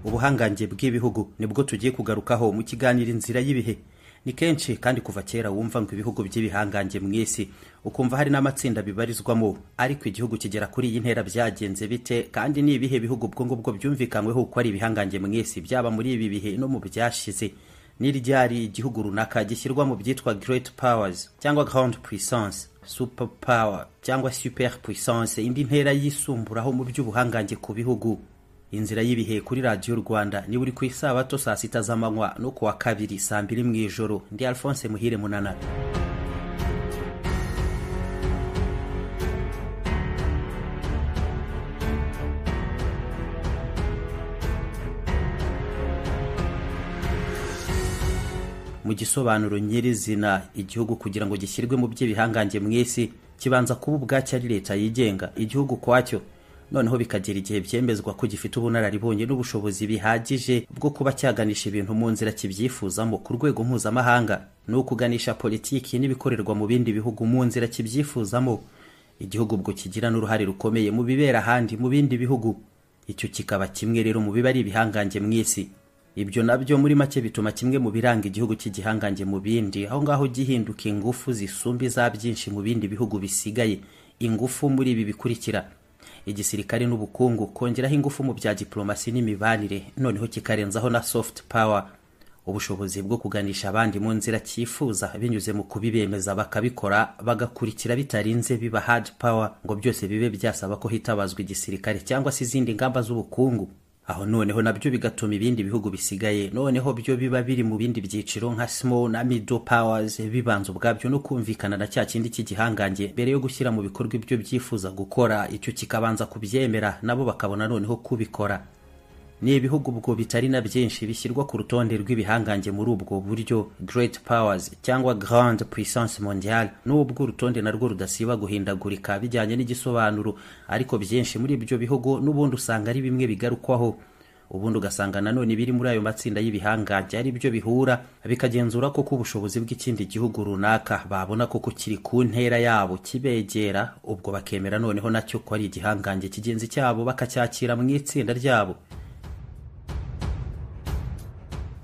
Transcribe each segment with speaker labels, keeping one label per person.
Speaker 1: ubuhangange bw'ibihugu nibwo tugiye kugarukaho mu kiganiro inzira y'ibihe ni kenshi kandi kuva kera wumva ngo ibihugu by'ibihangange mu isi ukumva hari n'amatsinda bibarizwamo ariko igihugu kigera kuri iyi ntera byagenze bite kandi ni ibihe bihugu ubwo ngubwo byumvikanyweho ko ari ibihangange mu isi byaba muri ibi bihe no mu byashize n'iryari igihugu runaka gishyirwa mu byitwa great powers cyangwa grand puissance super power cyangwa super puissance indi ntera yisumburaho mu by'ubuhangange ku bihugu inzira y'ibihe kuri radiyo rwanda ni buri ku isabato saa sita z'amanywa no ku wa kabiri saa mbiri mu ijoro ndi alphonse muhire munana mu gisobanuro nyirizina igihugu kugira ngo gishyirwe mu by'ibihangange mu isi kibanza kuba ubwacyo ari leta yigenga igihugu kwacyo noneho bikagera igihe byemezwa ko gifite ubunararibonye n'ubushobozi bihagije bwo kuba cyaganisha ibintu mu nzira kibyifuzamo ku rwego mpuzamahanga ni ukuganisha politiki n'ibikorerwa mu bindi bihugu mu nzira kibyifuzamo igihugu ubwo kigira n'uruhare rukomeye mu bibera ahandi mu bindi bihugu icyo kikaba kimwe rero mu biba ari ibihangange mu isi ibyo nabyo muri make bituma kimwe mu biranga igihugu cy'igihangange mu bindi aho ngaho gihinduka ingufu zisumba iza byinshi mu bindi bihugu bisigaye ingufu muri ibi bikurikira igisirikare n'ubukungu kongeraho ingufu mu bya diplomasi n'imibanire noneho kikarenzaho na soft power ubushobozi bwo kuganisha abandi mu nzira cyifuza binyuze mu kubibemeza bakabikora bagakurikira bitarinze biba hard power ngo byose bibe byasaba ko hitabazwa igisirikare cyangwa se izindi ngamba z'ubukungu aho noneho nabyo bigatuma ibindi bihugu bisigaye noneho byo biba biri mu bindi byiciro nka small na middle powers bibanza ubwabyo no kumvikana na cya kindi cy'igihangange mbere yo gushyira mu bikorwa ibyo byifuza gukora icyo kikabanza kubyemera nabo bakabona noneho kubikora ni ibihugu ubwo bitari na byinshi bishyirwa ku rutonde rw'ibihangange muri ubwo buryo great powers cyangwa grand puissance mondiale n'ubwo urutonde narwo rudasiba guhindagurika bijyanye n'igisobanuro ariko byinshi muri ibyo bihugu n'ubundi usanga ari bimwe bigarukwaho ubundi ugasanga nanone ibiri muri ayo matsinda y'ibihangange ari byo bihura bikagenzura koko ubushobozi bw'ikindi gihugu runaka babona koko kiri ku ntera yabo kibegera ubwo bakemera noneho nacyo ko ari igihangange kigenzi cyabo bakacyakira mu itsinda ryabo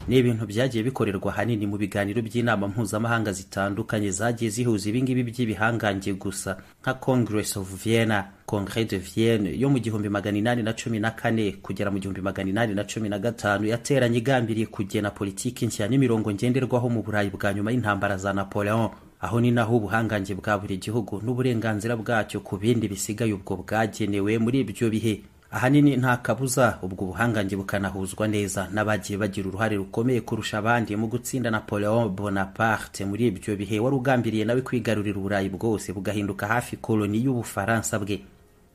Speaker 1: ni ibintu byagiye bikorerwa ahanini mu biganiro by'inama mpuzamahanga zitandukanye zagiye zihuza ibingibi by'ibihangange gusa nka congress of vienna congrès de vienne yo mu gihumbi magana inani na cumi na kane kugera mu gihumbi magana inani na cumi na gatanu yateranye igambiriye kugena politiki nshya n'imirongo ngenderwaho mu burayi bwa nyuma y'intambara za napoleon aho ni naho ubuhangange bwa buri gihugu n'uburenganzira bwacyo ku bindi bisigaye ubwo bwagenewe muri ibyo bihe ahanini nta kabuza ubwo buhangange bukanahuzwa neza n'abagiye bagira uruhare rukomeye kurusha abandi mu gutsinda napoleon bonaparte muri ibyo bihe wari ugambiriye nawe kwigarurira uburayi bwose bugahinduka hafi koloni y'ubufaransa bwe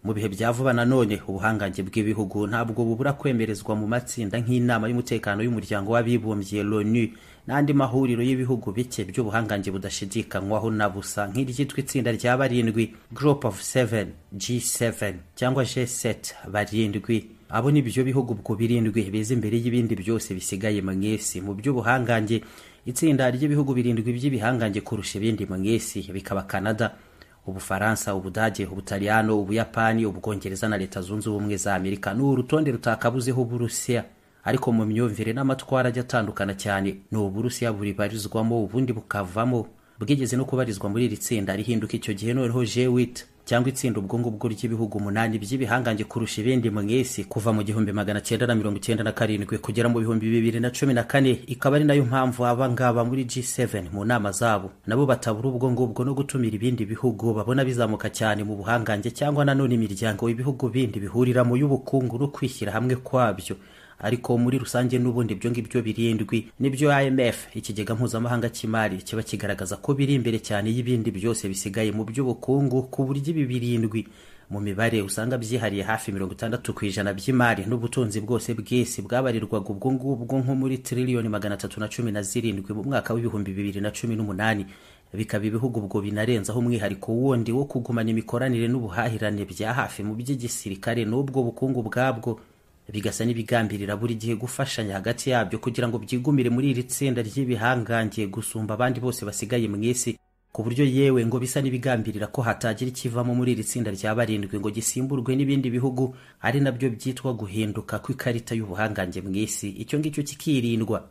Speaker 1: mu bihe bya vuba nanone ubuhangange bw'ibihugu ntabwo bubura kwemerezwa mu matsinda nk'inama y'umutekano y'umuryango w'abibumbye loni n'andi mahuriro y'ibihugu bike by'ubuhangange budashidikanywaho na busa nk'iryitwa itsinda rya barindwi group of seven g7 cyangwa g7 barindwi abo ni byo bihugu ubwo birindwi biza imbere y'ibindi byose bisigaye mu isi mu by'ubuhangange itsinda ry'ibihugu birindwi by'ibihangange kurusha ibindi mu isi bikaba canada ubufaransa ubudage ubutaliyano ubuyapani ubwongereza na leta zunze ubumwe za amerika ni urutonde rutakabuzeho uburusiya ariko mu myumvire n'amatwara ajya atandukana cyane ni uburusiya buribarizwamo ubundi bukavamo bwigeze no kubarizwa muri iri tsinda rihinduka icyo gihe noneho jewit cyangwa itsinda ubwo ngubwo ry'ibihugu umunani by'ibihangange kurusha ibindi mu isi kuva mu gihumbi magana cyenda na mirongo icyenda na karindwi kugera mu bihumbi bibiri na cumi na kane ikaba ari nayo mpamvu aba ngaba muri G7 mu nama zabo nabo batabura ubwo ngubwo no gutumira ibindi bihugu babona bizamuka cyane mu buhangange cyangwa nanone imiryango ibihugu bindi bihurira mu y'ubukungu no kwishyira hamwe kwabyo ariko muri rusange n'ubundi ibyo ngibyo birindwi nibyo IMF ikigega mpuzamahanga cy'imari kiba kigaragaza ko biri imbere cyane y'ibindi byose bisigaye mu by'ubukungu ku buryo ibi birindwi mu mibare usanga byihariye hafi mirongo itandatu ku ijana by'imari n'ubutunzi bwose bw'isi bwabarirwaga ubwo ngubwo nko muri tiriliyoni magana atatu na cumi na zirindwi mu mwaka w'ibihumbi bibiri na cumi n'umunani bikaba ibihugu ubwo binarenzaho umwihariko wundi wo kugumana imikoranire n'ubuhahirane bya hafi mu by'igisirikare n'ubwo bukungu bwabwo bigasa n'ibigambirira buri gihe gufashanya hagati yabyo kugira ngo byigumire muri iri tsinda ry'ibihangange gusumba abandi bose basigaye mu isi ku buryo yewe ngo bisa n'ibigambirira ko hatagira ikivamo muri iri tsinda rya barindwi ngo gisimburwe n'ibindi bihugu ari nabyo byitwa guhinduka kw'ikarita y'ubuhangange mu isi icyo ngicyo kikirindwa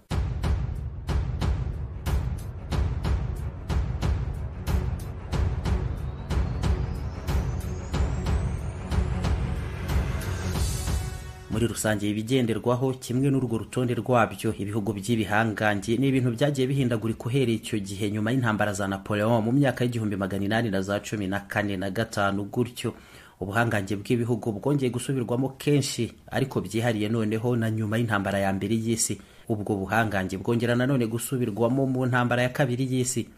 Speaker 1: muri rusange ibigenderwaho kimwe n'urwo rutonde rwabyo ibihugu by'ibihangange ni ibintu byagiye bihindagurika uhereye icyo gihe nyuma y'intambara za napoleon mu myaka y'igihumbi magana inani na za cumi na kane na gatanu gutyo ubuhangange bw'ibihugu bwongeye gusubirwamo kenshi ariko byihariye noneho na nyuma y'intambara ya mbere y'isi ubwo buhangange bwongera nanone gusubirwamo mu ntambara ya kabiri y'isi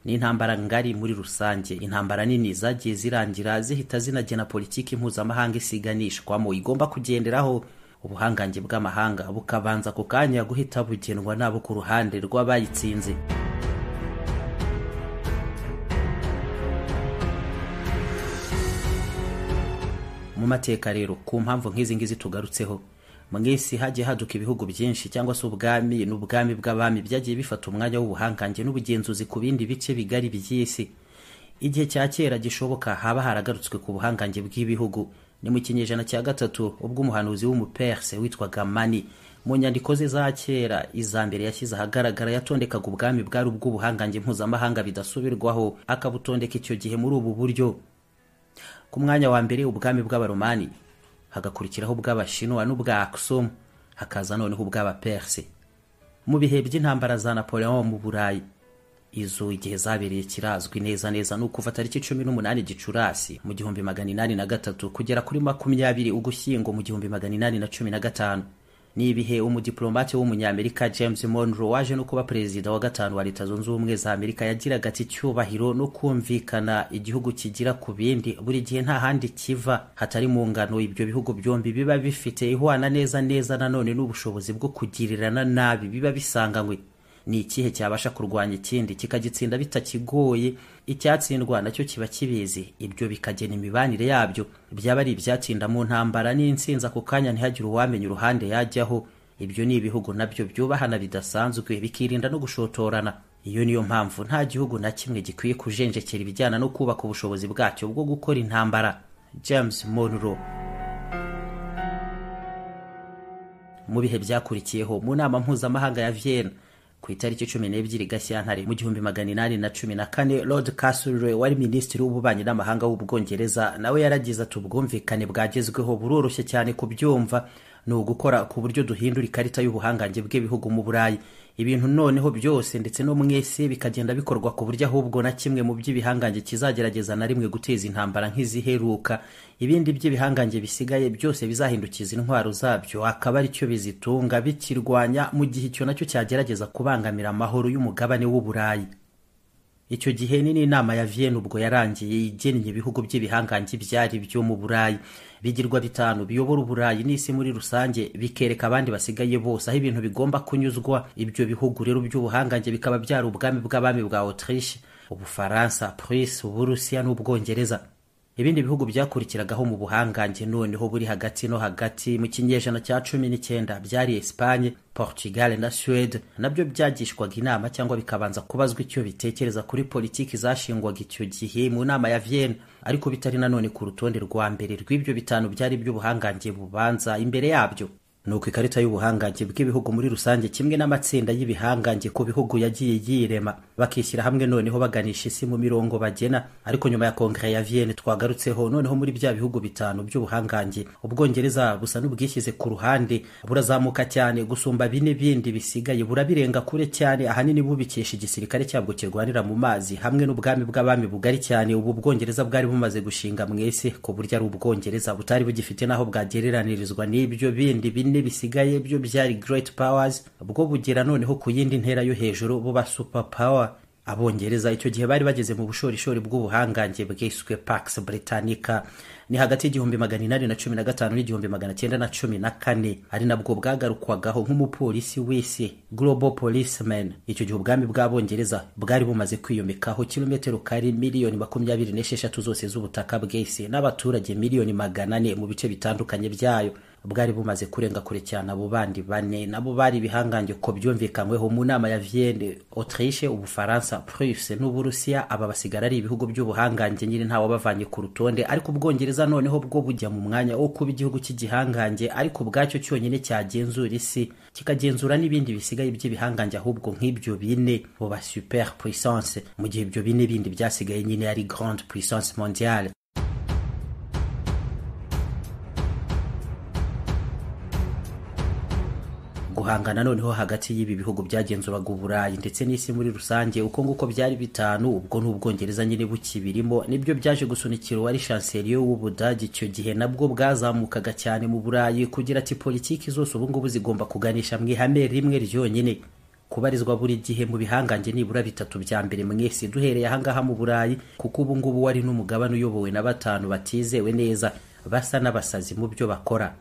Speaker 1: ni intambara ngari muri rusange intambara nini zagiye zirangira zihita zinagena politiki mpuzamahanga isiganishwamo igomba kugenderaho ubuhangange bw'amahanga bukabanza ako kanya guhita bugenwa nabo ku ruhande rw'abayitsinze mu mateka rero ku mpamvu nk'izi ngizi tugarutseho mu isi hagiye haduka ibihugu byinshi cyangwa se ubwami n'ubwami bw'abami byagiye bifata umwanya w'ubuhangange n'ubugenzuzi ku bindi bice bigari by'isi igihe cya kera gishoboka haba haragarutswe ku buhangange bw'ibihugu ni mu kinyejana cya gatatu ubwo umuhanuzi w'umuperse witwaga mani mu nyandiko ze za kera iza mbere yashyize ahagaragara yatondekaga ubwami bwari ubw'ubuhangange mpuzamahanga bidasubirwaho akabutondeka icyo gihe muri ubu buryo ku mwanya wa mbere ubwami bw'abaromani hagakurikiraho ubw'abashinwa n'ubwa Aksum hakaza noneho ubw'abaperse mu bihe by'intambara za Napoleon mu Burayi izo igihe zabereye kirazwi neza neza ni ukuva tariki cumi n'umunani gicurasi mu gihumbi magana inani na gatatu kugera kuri makumyabiri ugushyingo mu gihumbi magana inani na cumi na gatanu ni ibihe umudiplomate w'umunyamerika james monroe waje no kuba perezida wa gatanu wa leta zunze ubumwe za amerika yagiraga ati icyubahiro no kumvikana igihugu kigira ku bindi buri gihe nta handi kiva hatari mu ngano ibyo bihugu byombi biba bifite ihwana neza neza nanone n'ubushobozi bwo kugirirana nabi biba bisanganywe ni ikihe cyabasha kurwanya ikindi kikagitsinda bitakigoye icyatsindwa nacyo kiba kibizi ibyo bikagena imibanire yabyo byaba ari ibyatsinda mu ntambara n'insinzi ako kanya ntihagire uwamenya uruhande yajyaho ibyo ni ibihugu nabyo byubahana bidasanzwe bikirinda no gushotorana iyo niyo mpamvu nta gihugu na kimwe gikwiye kujenjekera ibijyana no kubaka ubushobozi bwacyo bwo gukora intambara james monroe mu bihe byakurikiyeho mu nama mpuzamahanga ya vienna ku itariki cumi n'ebyiri gashyantare mu gihumbi magana inani na cumi na kane lord castlereagh wari minisitiri w'ububanyi n'amahanga w'ubwongereza nawe yaragize ati ubwumvikane bwagezweho buroroshye cyane kubyumva ni ugukora ku buryo duhindura ikarita y'ubuhangange bw'ibihugu mu burayi ibintu noneho byose ndetse no mwese bikagenda bikorwa ku buryo ahubwo na kimwe mu by'ibihangange kizagerageza na rimwe guteza intambara nk'iziheruka ibindi by'ibihangange bisigaye byose bizahindukiza intwaro zabyo akaba ari cyo bizitunga bikirwanya mu gihe icyo nacyo cyagerageza kubangamira amahoro y'umugabane w'uburayi icyo gihe ni n'inama ya Vienna ubwo yarangiye igennye ibihugu by'ibihangange byari byo mu burayi bigirwa bitanu biyobora uburayi n'isi muri rusange bikereka abandi basigaye bose aho ibintu bigomba kunyuzwa ibyo bihugu rero by'ubuhangange bikaba byari ubwami bw'abami bwa Autriche ubufaransa Prusse uburusiya n'ubwongereza ibindi bihugu byakurikiragaho mu buhangange noneho buri hagati no hagati mu kinyejana cya cumi n'icyenda byari Espagne Portugal na Suède nabyo byagishwaga inama cyangwa bikabanza kubazwa icyo bitekereza kuri politiki zashingwaga icyo gihe mu nama ya Vienna ariko bitari nanone ku rutonde rwa mbere rw'ibyo bitanu byari iby'ubuhangange bubanza imbere yabyo nuko ikarita y'ubuhangange bw'ibihugu muri rusange kimwe n'amatsinda y'ibihangange ku bihugu yagiye yirema bakishyira hamwe noneho baganisha isi mu mirongo bagena ariko nyuma ya kongere ya Vienna twagarutseho noneho muri bya bihugu bitanu by'ubuhangange ubwongereza busa n'ubwishyize ku ruhande burazamuka cyane gusumba bine bindi bisigaye burabirenga kure cyane ahanini bubikesha igisirikare cyabwo kirwanira mu mazi hamwe n'ubwami bw'abami bugari cyane ubu bwongereza bwari bumaze gushinga mwese ku buryo ari ubwongereza butari bugifite n'aho bwagereranirizwa n'ibyo bindi bine bisigaye byo byari great powers bwo bugera noneho ku yindi ntera yo hejuru buba super power abongereza icyo gihe bari bageze mu bushorishori bw'ubuhangange bwiswe pax britannica ni hagati y'igihumbi magana inani na cumi na gatanu n'igihumbi magana cyenda na cumi na kane ari nabwo bwagarukwagaho nk'umupolisi w'isi global policeman icyo gihe ubwami bw'abongereza bwari bumaze kwiyomekaho kilometero kari miliyoni makumyabiri n'esheshatu zose z'ubutaka bw'isi n'abaturage miliyoni magana ane mu bice bitandukanye byayo bwari bumaze kurenga kure cyane abo bandi bane nabo bari ibihangange ko byumvikanyweho mu nama ya vienne autriche ubufaransa pruse n'uburusiya aba basigara ari ibihugu by'ubuhangange nyine ntawabavanye ku rutonde ariko ubwongereza noneho bwo bujya mu mwanya wo kuba igihugu cy'igihangange ariko ubwacyo cyonyine cyagenzura isi kikagenzura n'ibindi bisigaye by'ibihangange ahubwo nk'ibyo bine bo ba super puissance mu gihe ibyo bine bindi byasigaye nyine ari grande puissance mondiale guhangana noneho hagati y'ibi bihugu byagenzuraga uburayi ndetse n'isi muri rusange uko nguko byari bitanu ubwo n'ubwongereza nyine bukibirimo nibyo byaje gusunikira uwari shanseriyo w'ubudage icyo gihe nabwo bwazamukaga cyane mu burayi kugira ati politiki zose ubungubu zigomba kuganisha mu ihame rimwe ryonyine kubarizwa buri gihe mu bihangange nibura bitatu bya mbere mwese duhereye ahangaha mu burayi kuko ubungubu wari n'umugabane uyobowe na batanu batizewe neza basa n'abasazi mu byo bakora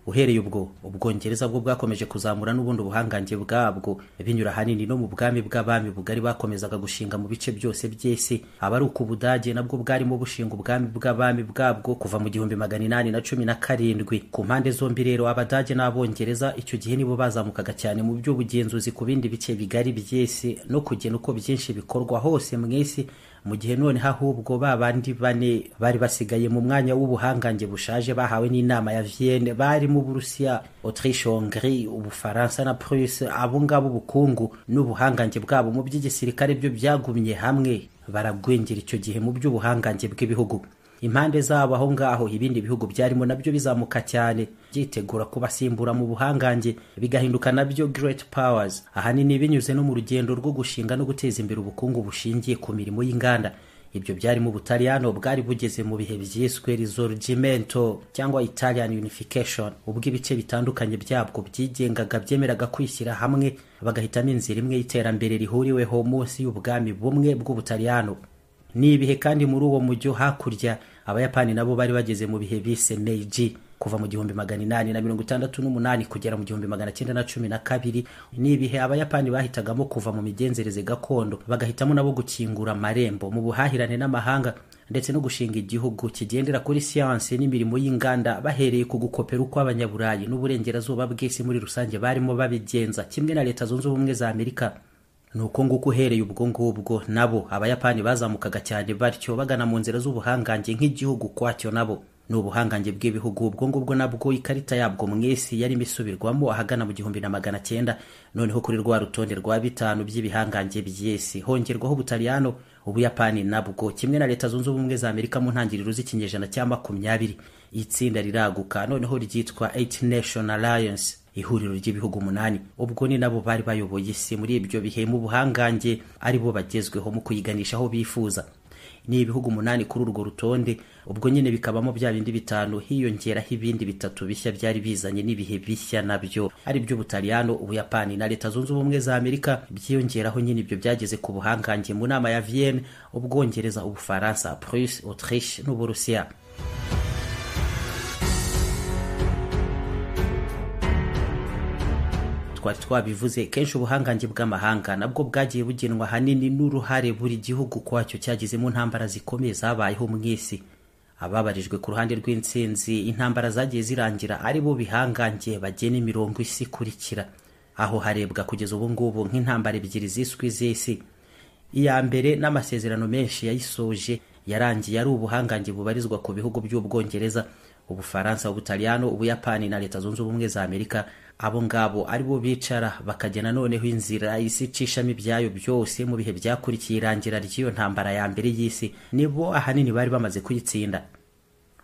Speaker 1: uhereye ubwo ubwongereza bwo bwakomeje kuzamura n'ubundi ubuhangange bwabwo binyura ahanini no mu bwami bw'abami bugari bakomezaga gushinga mu bice byose by'isi aba ari uko ubudage nabwo bwarimo bushinga ubwami bw'abami bwabwo kuva mu gihumbi magana inani na cumi na karindwi ku mpande zombi rero abadage n'abongereza icyo gihe nibo bazamukaga cyane mu by'ubugenzuzi ku bindi bice bigari by'isi no kugena uko byinshi bikorwa hose mu isi mu gihe none ahubwo ba bandi bane bari basigaye mu mwanya w'ubuhangange bushaje bahawe n'inama ya vienne barimo uburusiya autriche hongrie ubufaransa na prusse abo ngabo ubukungu n'ubuhangange bwabo mu by'igisirikare byo byagumye hamwe baragwengera icyo gihe mu by'ubuhangange bw'ibihugu impande zabo aho ngaho ibindi bihugu byarimo nabyo bizamuka cyane byitegura kubasimbura mu buhangange bigahinduka nabyo great powers ahanini binyuze no mu rugendo rwo gushinga no guteza imbere ubukungu bushingiye ku mirimo y'inganda ibyo byari mu butaliyano bwari bugeze mu bihe byiswe risorgimento cyangwa italian unification ubwo ibice bitandukanye byabwo byigengaga byemeraga kwishyira hamwe bagahitamo inzira imwe y'iterambere rihuriweho munsi y'ubwami bumwe bw'ubutaliyano ni ibihe kandi muri uwo mujyi hakurya abayapani nabo bari bageze mu bihe bise meiji kuva mu gihumbi magana inani na mirongo itandatu n'umunani kugera mu gihumbi magana cyenda na cumi na kabiri ni ibihe abayapani bahitagamo kuva mu migenzereze gakondo bagahitamo nabo gukingura amarembo mu buhahirane n'amahanga ndetse no gushinga igihugu kigendera kuri siyansi n'imirimo y'inganda bahereye ku gukopera uko abanyaburayi n'uburengerazuba bw'isi muri rusange barimo babigenza kimwe na leta zunze ubumwe za amerika ni uko nguko uhereye ubwo ngubwo nabo abayapani bazamukaga cyane batyo bagana mu nzira z'ubuhangange nk'igihugu kwacyo nabo ni ubuhangange bw'ibihugu ubwo ngubwo nabwo ikarita yabwo mu isi yarimo isubirwamo ahagana mu gihumbi na magana cyenda noneho kuri rwa rutonde rwa bitanu by'ibihangange by'isi hongerwaho ubutaliyano ubuyapani nabwo kimwe na leta zunze ubumwe za amerika mu ntangiriro z'ikinyejana cya makumyabiri itsinda riraguka noneho ryitwa eight nation alliance ihuriro ry'ibihugu umunani ubwo ni nabo bari bayoboye isi muri ibyo bihe mu buhangange ari bo bagezweho mu kuyiganisha aho bifuza ni ibihugu umunani kuri urwo rutonde ubwo nyine bikabamo bya bindi bitanu hiyongeraho ibindi bitatu bishya byari bizanye n'ibihe bishya nabyo ari by'ubutaliyano ubuyapani na leta zunze ubumwe za amerika byiyongeraho nyine ibyo byageze ku buhangange mu nama ya vienne ubwongereza ubufaransa prusse autriche n'uburusiya twari twabivuze kenshi ubuhangange bw'amahanga nabwo bwagiye bugenwa ahanini n'uruhare buri gihugu kwacyo cyagize mu ntambara zikomeye zabayeho mu isi ababarijwe ku ruhande rw'intsinzi intambara zagiye zirangira ari bo bihangange bagena imirongo isi ikurikira aho harebwa kugeza ubu ngubu nk'intambara ebyiri ziswe z'isi iya mbere n'amasezerano menshi yayisoje yarangiye ari ubuhangange bubarizwa ku bihugu by'ubwongereza ubufaransa ubutaliyano ubuyapani na leta zunze ubumwe za amerika abo ngabo ari bo bicara bakagena noneho inzira isi icishamo ibyayo byose mu bihe byakurikiye irangira ry'iyo ntambara ya mbere y'isi nibo ahanini bari bamaze kuyitsinda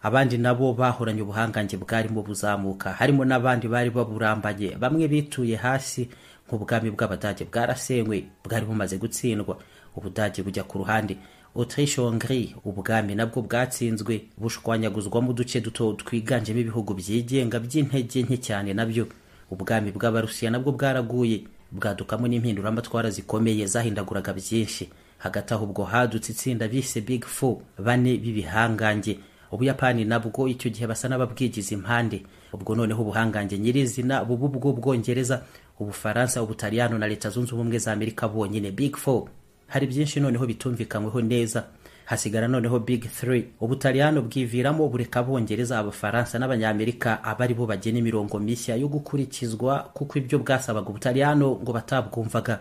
Speaker 1: abandi nabo bahoranye ubuhangange bwarimo buzamuka harimo n'abandi bari baburambaye bamwe bituye hasi nk'ubwami bw'abadage bwarasenywe bwari bumaze gutsindwa ubudage bujya ku ruhande autriche hongrie ubwami nabwo bwatsinzwe bushwanyaguzwamo uduce duto twiganjemo ibihugu byigenga by'intege nke cyane nabyo ubwami bw'abarusiya nabwo bwaraguye bwadukamo n'impinduramatwara zikomeye zahindaguraga byinshi hagati aho ubwo hadutse itsinda bise big four bane b'ibihangange ubuyapani nabwo icyo gihe basa n'ababwigiza impande ubwo noneho ubuhangange nyirizina bubu bwo bwongereza ubufaransa ubutaliyano na leta zunze ubumwe za amerika bonyine big four hari byinshi noneho bitumvikanyweho neza hasigara noneho big 3 ubutaliyano bwiviramo bureka abongereza abafaransa n'abanyamerika aba ari bo bagena imirongo mishya yo gukurikizwa kuko ibyo bwasabaga ubutaliyano ngo batabwumvaga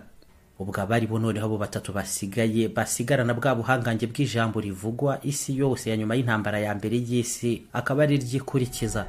Speaker 1: ubwo abari bo noneho abo batatu basigaye basigarana bwa buhangange bw'ijambo rivugwa isi yose ya nyuma y'intambara ya mbere y'isi akaba ari ryikurikiza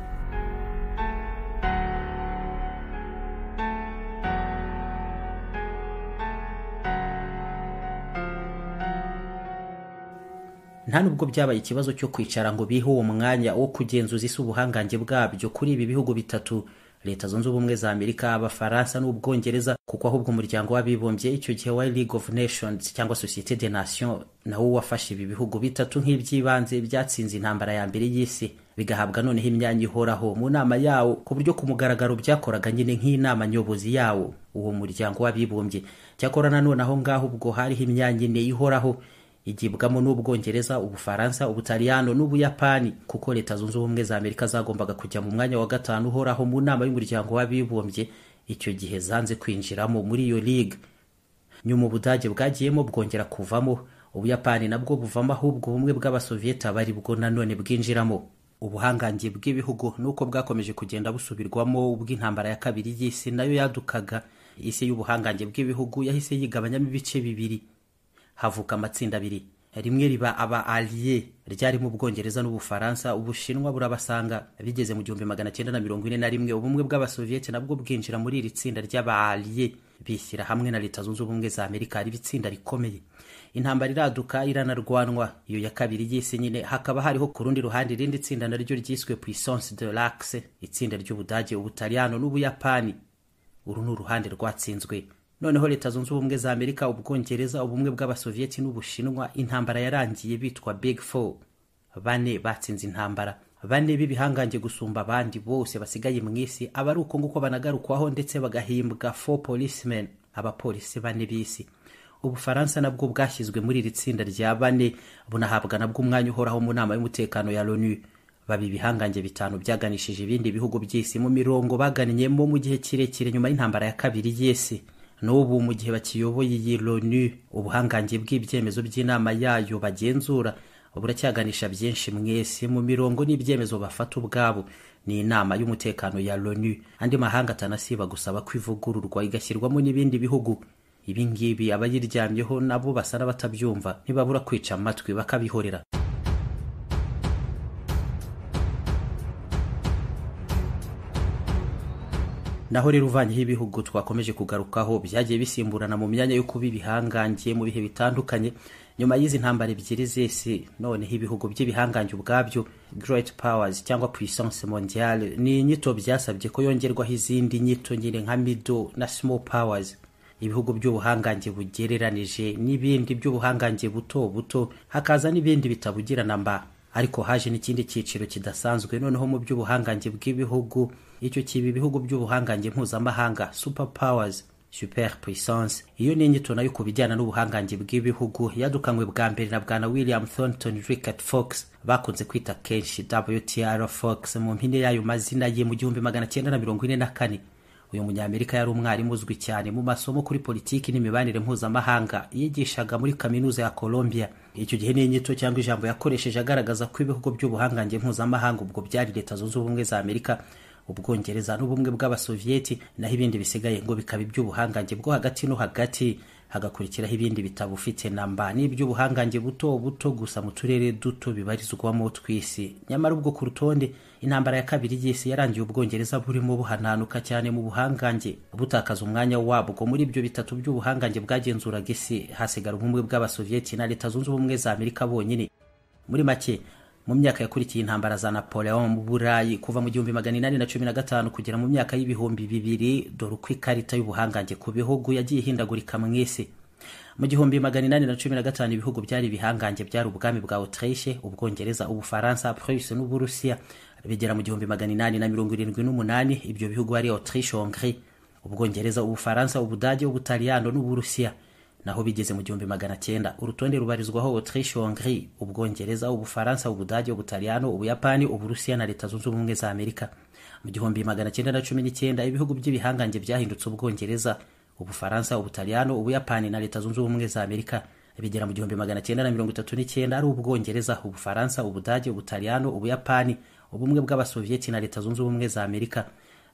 Speaker 1: nta nubwo byabaye ikibazo cyo kwicara ngo bihe uwo mwanya wo kugenzuza isi ubuhangange bwabyo kuri ibi bihugu bitatu leta zunze ubumwe za amerika abafaransa n'ubwongereza kuko ahubwo umuryango w'abibumbye icyo gihe wa league of nations cyangwa societe de nation nawo wafashe ibi bihugu bitatu nk'iby'ibanze byatsinze intambara ya mbere y'isi bigahabwa noneho imyanya ihoraho mu nama yawo ku buryo ku mugaragaro byakoraga nyine nk'inama nyobozi yawo uwo muryango w'abibumbye cyakora nanone aho ngaho ubwo hariho imyanya ine ihoraho igibwamo n'ubwongereza ubufaransa ubutaliyano n'ubuyapani kuko leta zunze ubumwe za amerika zagombaga kujya mu mwanya wa gatanu uhoraho mu nama y'umuryango w'abibumbye icyo gihe zanze kwinjiramo muri iyo ligue nyuma ubudage bwagiyemo bwongera kuvamo ubuyapani nabwo buvamo ahubwo ubumwe bw'abasoviyeti aba ari bwo nanone bwinjiramo ubuhangange bw'ibihugu nuko bwakomeje kugenda busubirwamo ubw'intambara ya kabiri y'isi nayo yadukaga isi y'ubuhangange bw'ibihugu yahise yigabanyamo ibice bibiri havuka amatsinda abiri rimwe riba aba aliye ryarimo ubwongereza n'ubufaransa ubushinwa burabasanga bigeze mu gihumbi magana cyenda na mirongo ine na rimwe ubumwe bw'abasoviyeti nabwo bwinjira muri iri tsinda ry'aba aliye bishyira hamwe na leta zunze ubumwe za amerika riba itsinda rikomeye intambara iraduka iranarwanwa iyo ya kabiri y'isi nyine hakaba hariho ku rundi ruhande irindi tsinda naryo ryiswe puissance de l'axe itsinda ry'ubudage ubutaliyano n'ubuyapani uru ni uruhande rwatsinzwe noneho leta zunze ubumwe za amerika ubwongereza ubumwe bw'abasoviyeti n'ubushinwa intambara yarangiye bitwa big four bane batsinze intambara bane b'ibihangange gusumba abandi bose basigaye mu isi aba ari uko nguko banagarukwaho ndetse bagahimbwa four policemen abapolisi bane b'isi ubufaransa nabwo bwashyizwe muri iri tsinda rya bane bunahabwa nabwo umwanya uhoraho mu nama y'umutekano ya loni baba ibihangange bitanu byaganishije ibindi bihugu by'isi mu mirongo bagannyeyo mu gihe kirekire nyuma y'intambara ya kabiri y'isi n'ubu mu gihe bakiyoboye iyi loni ubuhangange bw'ibyemezo by'inama yayo bagenzura buracyaganisha byinshi mwese mu mirongo n'ibyemezo bafata ubwabo ni inama y'umutekano ya loni andi mahanga atanasiba gusaba ko ivugururwa igashyirwamo n'ibindi bihugu ibi ngibi abayiryamyeho nabo basa n'abatabyumva ntibabura kwica amatwi bakabihorera naho rero uvanyeho ibihugu twakomeje kugarukaho byagiye bisimburana mu myanya yo kuba ibihangange mu bihe bitandukanye nyuma y'izi ntambara ebyiri z'isi noneho ibihugu by'ibihangange ubwabyo great powers cyangwa puissance mondiale ni inyito byasabye ko yongerwaho izindi nyito nyine nka middle na small powers ibihugu by'ubuhangange bugereranije n'ibindi by'ubuhangange buto buto hakaza n'ibindi bitabugirana mba ariko haje n'ikindi cyiciro kidasanzwe noneho mu by'ubuhangange bw'ibihugu icyo kiba ibihugu by'ubuhangange mpuzamahanga super powers super puissance iyo ni inyito nayo ku bijyana n'ubuhangange bw'ibihugu yadukanywe bwa mbere na bwana william thornton rickard fox bakunze kwita kenshi wtr fox mu mpine y'ayo mazina ye mu gihumbi magana cyenda na mirongo ine na kane uyu munyamerika yari umwarimu uzwi cyane mu masomo kuri politiki n'imibanire mpuzamahanga yigishaga muri kaminuza ya colombia icyo gihe ni inyito cyangwa ijambo yakoresheje agaragaza ko ibihugu by'ubuhangange mpuzamahanga ubwo byari leta zunze ubumwe za amerika ubwongereza n'ubumwe bw'abasoviyeti naho ibindi bisigaye ngo bikaba iby'ubuhangange bwo hagati no hagati hagakurikiraho ibindi bitabufite na mba n'iby'ubuhangange buto buto gusa mu turere duto bibarizwamo tw'isi nyamara ubwo ku rutonde intambara ya kabiri y'isi yarangiye ubwongereza burimo buhananuka cyane mu buhangange butakaza umwanya wabwo muri ibyo bitatu by'ubuhangange bwagenzuraga isi hasigara ubumwe bw'abasoviyeti na leta zunze ubumwe za amerika bonyine muri make mu myaka yakurikiye intambara za napoleon mu burayi kuva mu gihumbi magana inani na cumi na gatanu kugera mu myaka y'ibihumbi bibiri dore uko ikarita y'ubuhangange ku bihugu yagiye ihindagurika mu isi mu gihumbi magana inani na cumi na gatanu ibihugu byari ibihangange byari ubwami bwa autriche ubwongereza ubufaransa prusse n'uburusiya bigera mu gihumbi magana inani na mirongo irindwi n'umunani ibyo bihugu ari autriche hongrie ubwongereza ubufaransa ubudage ubutaliyano n'uburusiya naho bigeze mu gihumbi magana cyenda urutonde rubarizwaho autriche hongrie ubwongereza ubufaransa ubudage ubutaliyano ubuyapani uburusiya na leta zunze ubumwe za amerika mu gihumbi magana cyenda na cumi n'icyenda ibihugu by'ibihangange byahindutse ubwongereza ubufaransa ubutaliyano ubuyapani na leta zunze ubumwe za amerika bigera mu gihumbi magana cyenda na mirongo itatu n'icyenda ari ubwongereza ubufaransa ubudage ubutaliyano ubuyapani ubumwe bw'abasoviyeti na leta zunze ubumwe za amerika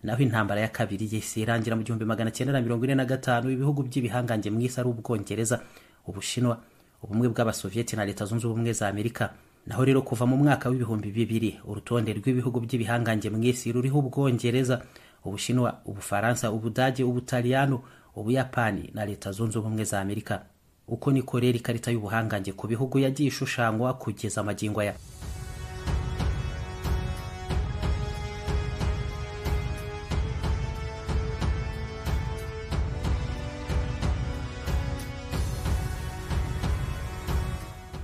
Speaker 1: naho intambara ya kabiri y'isi irangira mu gihumbi magana cyenda na mirongo ine na gatanu ibihugu by'ibihangange mu isi ari ubwongereza ubushinwa ubumwe bw'abasoviyeti na leta zunze ubumwe za amerika naho rero kuva mu mwaka w'ibihumbi bibiri urutonde rw'ibihugu by'ibihangange mu isi ruriho ubwongereza ubushinwa ubufaransa ubudage ubutaliyano ubuyapani na leta zunze ubumwe za amerika uko niko rero ikarita y'ubuhangange ku bihugu yagiye ishushanywa kugeza amagingo aya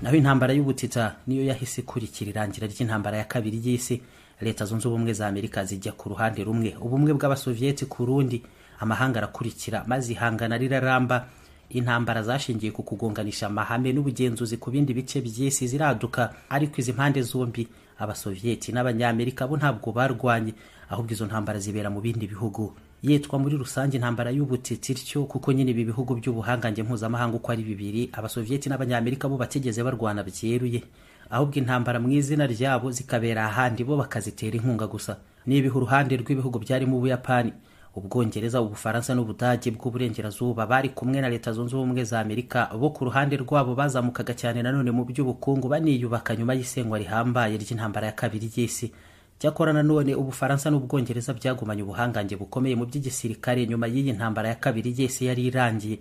Speaker 1: naho intambara y'ubutita niyo yahise ikurikira irangira ry'intambara ya kabiri y'isi leta zunze ubumwe za amerika zijya ku ruhande rumwe ubumwe bw'abasoviyeti ku rundi amahanga arakurikira maze ihangana riraramba intambara zashingiye ku kugonganisha amahame n'ubugenzuzi ku bindi bice by'isi ziraduka ariko izi mpande zombi abasoviyeti n'abanyamerika bo ntabwo barwanye ahubwo izo ntambara zibera mu bindi bihugu yitwa muri rusange intambara y'ubutitsi ityo kuko nyine ibi bihugu by'ubuhangange mpuzamahanga uko ari bibiri abasoviyeti n'abanyamerika bo batigeze barwana byeruye ahubwo intambara mu izina ryabo zikabera ahandi bo bakazitera inkunga gusa nibiha uruhande rw'ibihugu byarimo ubuyapani ubwongereza ubufaransa n'ubudage bw'uburengerazuba bari kumwe na leta zunze ubumwe za amerika bo ku ruhande rwabo bazamukaga cyane nanone mu by'ubukungu baniyubaka nyuma y'isengwa rihambaye ry'intambara ya kabiri y'isi cyakora nanone ubufaransa n'ubwongereza byagumanye ubuhangange bukomeye mu by'igisirikare nyuma y'iyi ntambara ya kabiri y'isi yari irangiye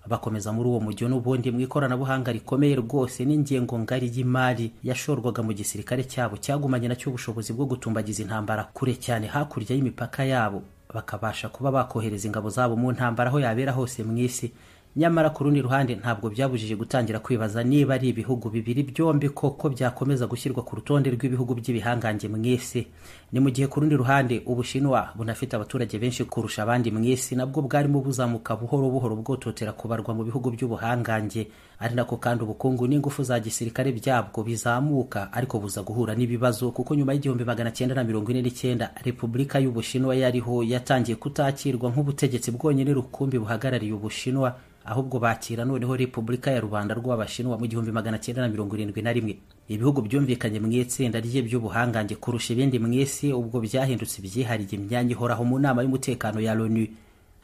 Speaker 1: bakomeza muri uwo mujyo n'ubundi mu ikoranabuhanga rikomeye rwose n'ingengo ngari y'imari yashorwaga mu gisirikare cyabo cyagumanye nacyo ubushobozi bwo gutumbagiza intambara kure cyane hakurya y'imipaka yabo bakabasha kuba bakohereza ingabo zabo mu ntambara aho yabera hose mu isi nyamara ku rundi ruhande ntabwo byabujije gutangira kwibaza niba ari ibihugu bibiri byombi koko byakomeza gushyirwa ku rutonde rw'ibihugu by'ibihangange mu isi ni mu gihe ku rundi ruhande ubushinwa bunafite abaturage benshi kurusha abandi mu isi nabwo bwarimo buzamuka buhoro buhoro bwototera kubarwa mu bihugu by'ubuhangange ari nako kandi ubukungu n'ingufu za gisirikare byabwo bizamuka ariko buza guhura n'ibibazo kuko nyuma y'igihumbi magana cyenda na mirongo ine n'icyenda repubulika y'ubushinwa yariho yatangiye kutakirwa nk'ubutegetsi bwonyine rukumbi buhagarariye ubushinwa ahubwo bakira noneho repubulika ya rubanda rw'abashinwa mu gihumbi magana cyenda na mirongo irindwi na rimwe ibihugu byumvikanye mu itsinda ry'iby'ubuhangange kurusha ibindi mu isi ubwo byahindutse ibyihariye imyanya ihoraho mu nama y'umutekano ya loni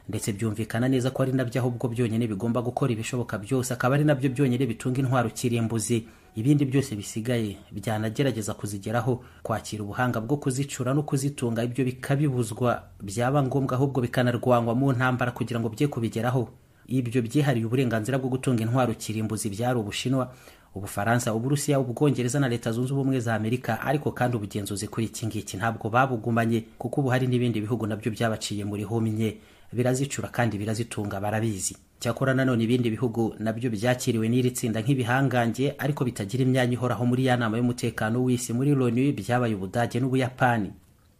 Speaker 1: ndetse byumvikana neza ko ari nabyo ahubwo byonyine bigomba gukora ibishoboka byose akaba ari nabyo byonyine bitunga intwaro kirimbuzi ibindi byose bisigaye byanagerageza kuzigeraho kwakira ubuhanga bwo kuzicura no kuzitunga ibyo bikabibuzwa byaba ngombwa ahubwo bikanarwanywa mu ntambara kugira ngo bye kubigeraho ibyo byihariye uburenganzira bwo gutunga intwaro kirimbuzi byari ubushinwa ubufaransa uburusiya ubwongereza na leta zunze ubumwe za amerika ariko kandi ubugenzuzi kuri iki ngiki ntabwo babugumanye kuko ubu hari n'ibindi bihugu nabyo byabaciye muri homye birazicura kandi birazitunga barabizi cyakora nanone ibindi bihugu nabyo byakiriwe n'iri tsinda nk'ibihangange ariko bitagira imyanya ihoraho muri ya nama y'umutekano w'isi muri loni byabaye ubudage n'ubuyapani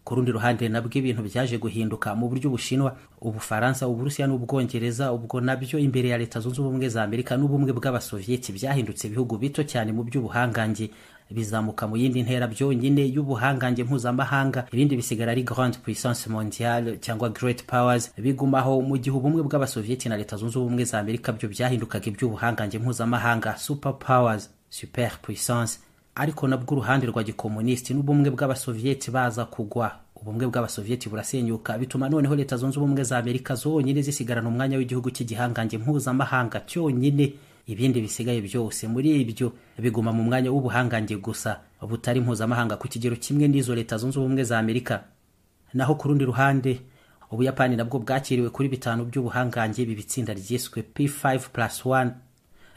Speaker 1: ku rundi ruhande nabwo ibintu byaje guhinduka mu buryo bushinwa ubufaransa uburusiya n'ubwongereza ubwo nabyo imbere ya leta zunze ubumwe za amerika n'ubumwe bw'abasoviyeti byahindutse ibihugu bito cyane mu by'ubuhangange bizamuka mu yindi ntera byonyine y'ubuhangange mpuzamahanga ibindi bisigara ari grande puissance mondiale cyangwa great powers bigumaho mu gihe ubumwe bw'abasoviyeti na leta zunze ubumwe za amerika byo byahindukaga iby'ubuhangange mpuzamahanga super powers super puissance ariko nabwo uruhande rwa gikomunisiti n'ubumwe bw'abasoviyeti baza kugwa ubumwe bw'abasoviyeti burasenyuka bituma noneho leta zunze ubumwe za amerika zonyine zisigarana umwanya w'igihugu cy'igihangange mpuzamahanga cyonyine ibindi bisigaye byose muri ibyo biguma mu mwanya w'ubuhangange gusa butari mpuzamahanga ku kigero kimwe n'izo leta zunze ubumwe za amerika naho ku rundi ruhande ubuyapani nabwo bwakiriwe kuri bitanu by'ubuhangange ibi bitsinda ryiswe p5 plus 1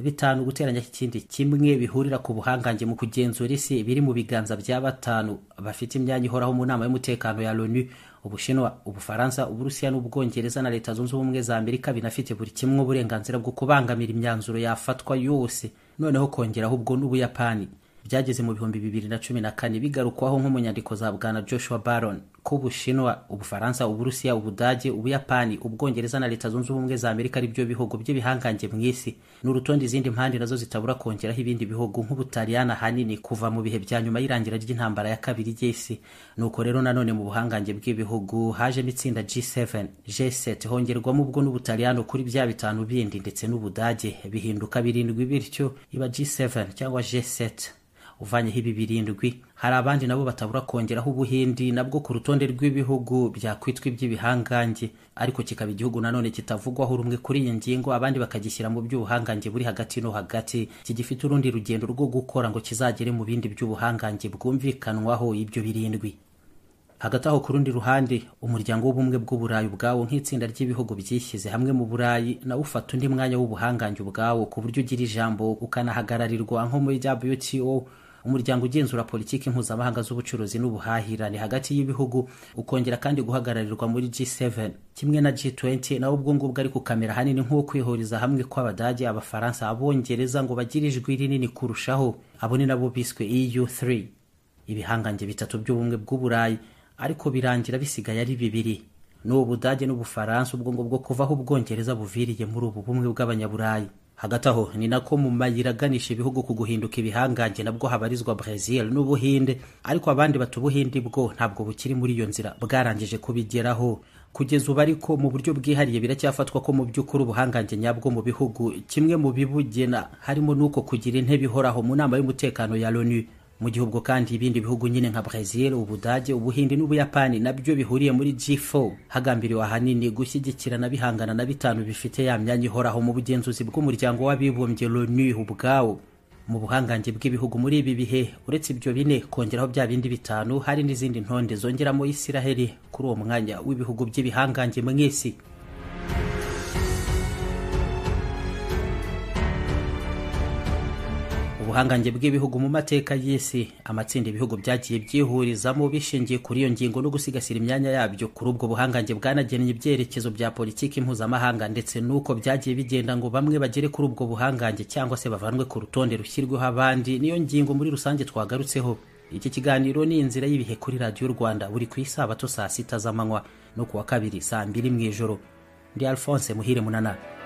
Speaker 1: bitanu guteranya ikindi kimwe bihurira ku buhangange mu kugenzura isi biri mu biganza bya batanu bafite imyanya ihoraho mu nama y'umutekano ya loni ubushinwa ubufaransa uburusiya n'ubwongereza na leta zunze ubumwe za amerika binafite buri kimwe uburenganzira bwo kubangamira imyanzuro yafatwa yose noneho kongeraho ubwo n'ubuyapani byageze mu bihumbi bibiri na cumi na kane bigarukwaho nko mu nyandiko za bwana joshua baron ko ubushinwa ubufaransa uburusiya ubudage ubuyapani ubwongereza na leta zunze ubumwe za amerika ari byo bihugu by'ibihangange mu isi ni urutonde izindi mpande nazo zitabura kongeraho ibindi bihugu nk'ubutaliyani ahanini kuva mu bihe bya nyuma y'irangira ry'intambara ya kabiri y'isi nuko rero nanone mu buhangange bw'ibihugu hajemo itsinda G7 G7 hongerwamo ubwo n'ubutaliyano kuri bya bitanu bindi ndetse n'ubudage bihinduka birindwi bityo iba G7 cyangwa G7 uvanyeho ibi birindwi hari abandi nabo batabura kongeraho ubuhindi nabwo ku rutonde rw'ibihugu byakwitwa iby'ibihangange ariko kikaba igihugu nanone kitavugwaho rumwe kuri iyi ngingo abandi bakagishyira mu by'ubuhangange buri hagati no hagati kigifite urundi rugendo rwo gukora ngo kizagere mu bindi by'ubuhangange bwumvikanwaho ibyo birindwi hagati aho ku rundi ruhande umuryango w'ubumwe bw'uburayi ubwawo nk'itsinda ry'ibihugu byishyize hamwe mu burayi nawe ufata undi mwanya w'ubuhangange ubwawo ku buryo ugira ijambo ukanahagararirwa nko muri wto umuryango ugenzura politiki mpuzamahanga z'ubucuruzi n'ubuhahirane hagati y'ibihugu ukongera kandi guhagararirwa muri G7 kimwe na G20 nawe ubwo ngubwo ariko kamera hanini nk'uwo kwihuriza hamwe kw'abadage abafaransa abongereza ngo bagire ijwi rinini kurushaho abo ni nabo biswe EU3 ibihangange bitatu by'ubumwe bw'uburayi ariko birangira bisigaye ari bibiri ni ubudage n'ubufaransa ubwo ngubwo kuvaho ubwongereza buviriye muri ubu bumwe bw'abanyaburayi hagati aho ni nako mu mayira aganisha ibihugu ku guhinduka ibihangange nabwo habarizwa Brazil n'ubuhinde ariko abandi bata ubuhinde bwo ntabwo bukiri muri iyo nzira bwarangije kubigeraho kugeza ubu ariko mu buryo bwihariye biracyafatwa ko mu by'ukuri ubuhangange nyabwo mu bihugu kimwe mu bibugena harimo n'uko kugira intebe ihoraho mu nama y'umutekano ya loni mu gihe ubwo kandi ibindi bihugu nyine nka Brazil, Ubudage, Ubuhinde n'Ubuyapani nabyo bihuriye muri G4 hagambiriwe ahanini gushyigikirana bihangana na bitanu bifite ya myanya ihoraho mu bugenzuzi bw'umuryango w'abibumbye LONU ubwawo mu buhangange bw'ibihugu muri ibi bihe uretse ibyo bine kongeraho bya bindi bitanu hari n'izindi ntonde zongeramo Isiraheli kuri uwo mwanya w'ibihugu by'ibihangange mu isi ubuhangange bw'ibihugu mu mateka y'isi amatsinda ibihugu byagiye byihurizamo bishingiye kuri iyo ngingo no gusigasira imyanya yabyo kuri ubwo buhangange bwanagennye ibyerekezo bya politiki mpuzamahanga ndetse n'uko byagiye bigenda ngo bamwe bagere kuri ubwo buhangange cyangwa se bavanwe ku rutonde rushyirweho abandi niyo ngingo muri rusange twagarutseho iki kiganiro ni inzira y'ibihe kuri radiyo rwanda buri ku isabato saa sita z'amanywa no ku wa kabiri saa mbiri mu ijoro ndi alphonse muhire munanara